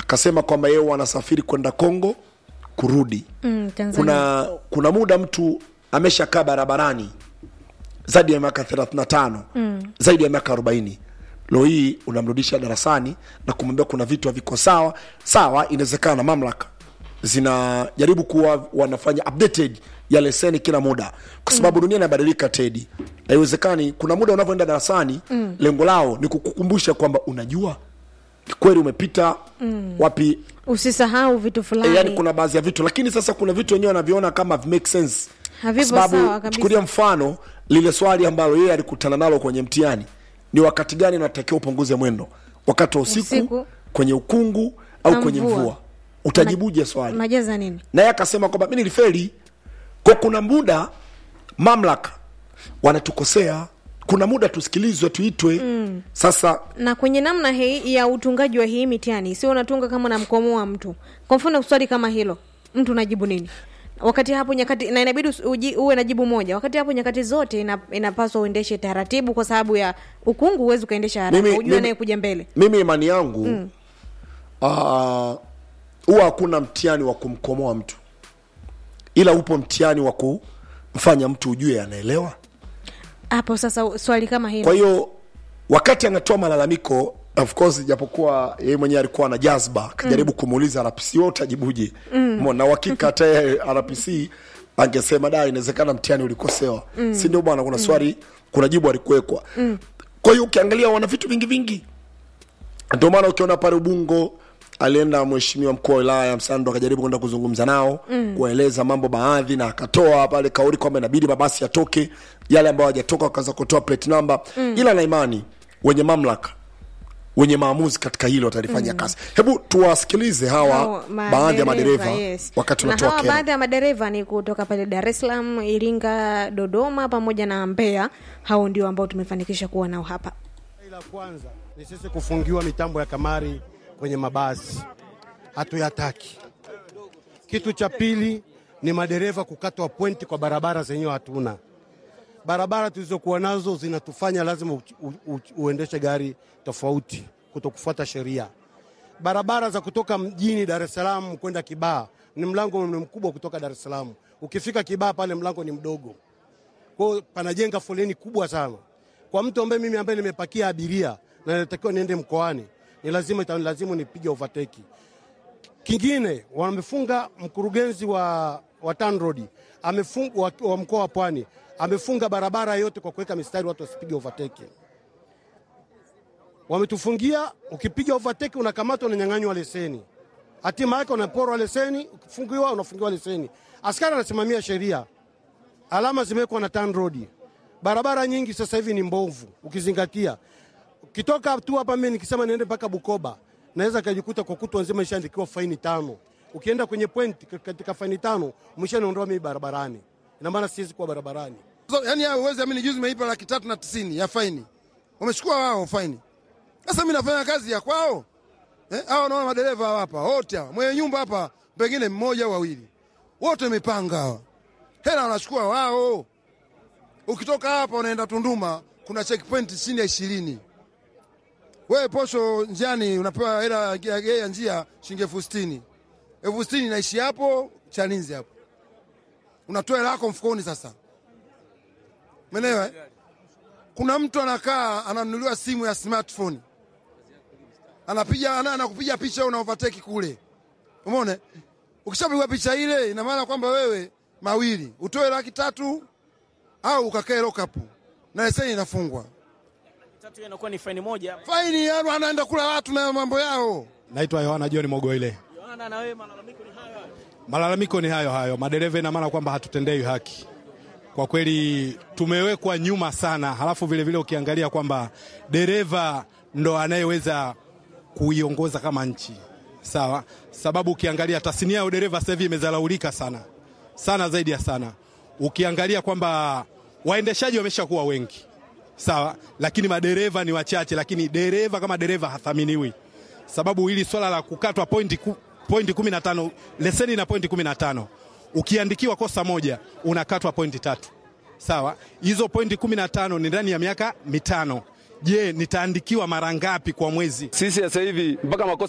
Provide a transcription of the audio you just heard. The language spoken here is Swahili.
akasema kwamba yeye wanasafiri kwenda Kongo kurudi mm, Tanzania. kuna kuna muda mtu ameshakaa barabarani zaidi ya miaka 35 mm. zaidi ya miaka 40 leo hii unamrudisha darasani na kumwambia kuna vitu haviko sawa sawa inawezekana mamlaka zinajaribu kuwa wanafanya updated ya leseni kila muda kwa sababu mm. dunia inabadilika tedi haiwezekani kuna muda unavyoenda darasani mm. lengo lao ni kukukumbusha kwamba unajua ni kweli umepita mm. wapi usisahau vitu fulani e, yani kuna baadhi ya vitu lakini sasa kuna vitu wenyewe wanaviona kama make sense Havipo Kwa sawa sababu kabisa. chukulia mfano lile swali ambalo yeye alikutana nalo kwenye mtihani ni wakati gani unatakiwa upunguze mwendo wakati wa usiku, Usiku. kwenye ukungu au Na kwenye mvua. mvua utajibuje swali unajaza nini naye akasema kwamba mi nilifeli kwa kuna muda mamlaka wanatukosea kuna muda tusikilizwe tuitwe mm. sasa na kwenye namna hii ya utungaji wa hii mitihani sio unatunga kama namkomoa mtu kwa mfano swali kama hilo mtu unajibu nini wakati hapo nyakati na inabidi usi- uji- uwe na jibu moja wakati hapo nyakati zote ina, inapaswa uendeshe taratibu kwa sababu ya ukungu huwezi ukaendesha haraka Mimi- ujue mimi- anayekuja mbele mimi imani yangu mm. uh, huwa hakuna mtihani wa kumkomoa mtu ila upo mtihani wa kumfanya mtu ujue anaelewa hapo sasa swali kama hilo kwa hiyo wakati anatoa malalamiko of course japokuwa yeye mwenyewe alikuwa na jazba akajaribu mm. kumuuliza rpc wewe utajibuje mm. na uhakika hata yeye rpc angesema da inawezekana mtihani ulikosewa mm. si ndio bwana kuna swali kuna jibu alikuwekwa mm. kwa hiyo ukiangalia wana vitu vingi vingi ndio maana ukiona pale ubungo alienda mheshimiwa mkuu wa wilaya msando akajaribu kwenda kuzungumza nao mm. kuwaeleza mambo baadhi na akatoa pale kauli kwamba inabidi mabasi yatoke yale ambayo hajatoka wakaanza kutoa plate number mm. ila na imani wenye mamlaka wenye maamuzi katika hilo watalifanyia mm. kazi hebu tuwasikilize hawa Hao baadhi ya madereva yes. wakati na unatoa hawa kero baadhi ya madereva ni kutoka pale dar es salaam iringa dodoma pamoja na mbeya hao ndio ambao tumefanikisha kuwa nao hapa La kwanza ni sisi kufungiwa mitambo ya kamari kwenye mabasi, hatuyataki. Kitu cha pili ni madereva kukatwa pointi kwa barabara zenyewe hatuna. Barabara tulizokuwa nazo zinatufanya lazima u, u, u, uendeshe gari tofauti, kutokufuata sheria. Barabara za kutoka mjini Dar es Salaam kwenda Kibaha ni mlango ni mkubwa kutoka Dar es Salaam. Ukifika Kibaha pale mlango ni mdogo kwa hiyo panajenga foleni kubwa sana. Kwa mtu ambaye mimi ambaye nimepakia abiria na natakiwa niende mkoani, ni lazima itanilazimu nipige overtake. Kingine wamefunga mkurugenzi wa, wa TANROADS amefunga wa, wa mkoa wa Pwani amefunga barabara yote kwa kuweka mistari watu wasipige overtake. Wametufungia, ukipiga overtake unakamatwa, unanyang'anywa leseni, hatima yake unaporwa leseni, ukifungiwa unafungiwa leseni. Askari anasimamia sheria alama zimewekwa na TANROADS. Barabara nyingi sasa hivi ni mbovu, ukizingatia ukitoka tu hapa, mimi nikisema niende mpaka Bukoba naweza kajikuta kwa kutwa nzima ishaandikiwa faini tano. Ukienda kwenye point katika faini tano umeshaniondoa mimi barabarani, ina maana siwezi kuwa barabarani. So, yani hao uwezi amini, juzi nimeipa laki tatu na tisini ya faini, wamechukua wao faini. Sasa mimi nafanya kazi ya kwao eh? Hao naona madereva hawa hapa wote hawa, mwenye nyumba hapa pengine mmoja au wawili, wote wamepanga hawa, hela wanachukua wao. Ukitoka hapa unaenda Tunduma, kuna checkpoint chini ya ishirini. Wewe posho njiani unapewa hela ya ya njia shilingi elfu sitini elfu sitini naishi hapo Chalinzi hapo, unatoa hela yako mfukoni sasa Umeelewa? eh? Kuna mtu anakaa ananunuliwa simu ya smartphone. Anapiga ana, anakupiga picha una overtake kule. Umeona? Ukishapigwa picha ile ina maana kwamba wewe mawili, utoe laki tatu au ukakae lock up. Na leseni inafungwa. tatu inakuwa ni faini moja. Faini yaro anaenda kula watu na mambo yao. Naitwa Yohana John Mogoile. Yohana, na wewe malalamiko ni hayo hayo. Malalamiko ni hayo hayo, madereva ina maana kwamba hatutendewi haki. Kwa kweli tumewekwa nyuma sana, halafu vile vile ukiangalia kwamba dereva ndo anayeweza kuiongoza kama nchi sawa, sababu ukiangalia tasnia ya udereva sasa hivi imezalaulika sana sana, zaidi ya sana. Ukiangalia kwamba waendeshaji wameshakuwa wengi sawa, lakini madereva ni wachache, lakini dereva kama dereva hathaminiwi, sababu hili swala la kukatwa pointi ku, pointi 15 leseni na pointi 15 ukiandikiwa kosa moja unakatwa pointi tatu sawa. Hizo pointi 15 ni ndani ya miaka mitano. Je, nitaandikiwa mara ngapi kwa mwezi? Sisi sasa hivi mpaka makosa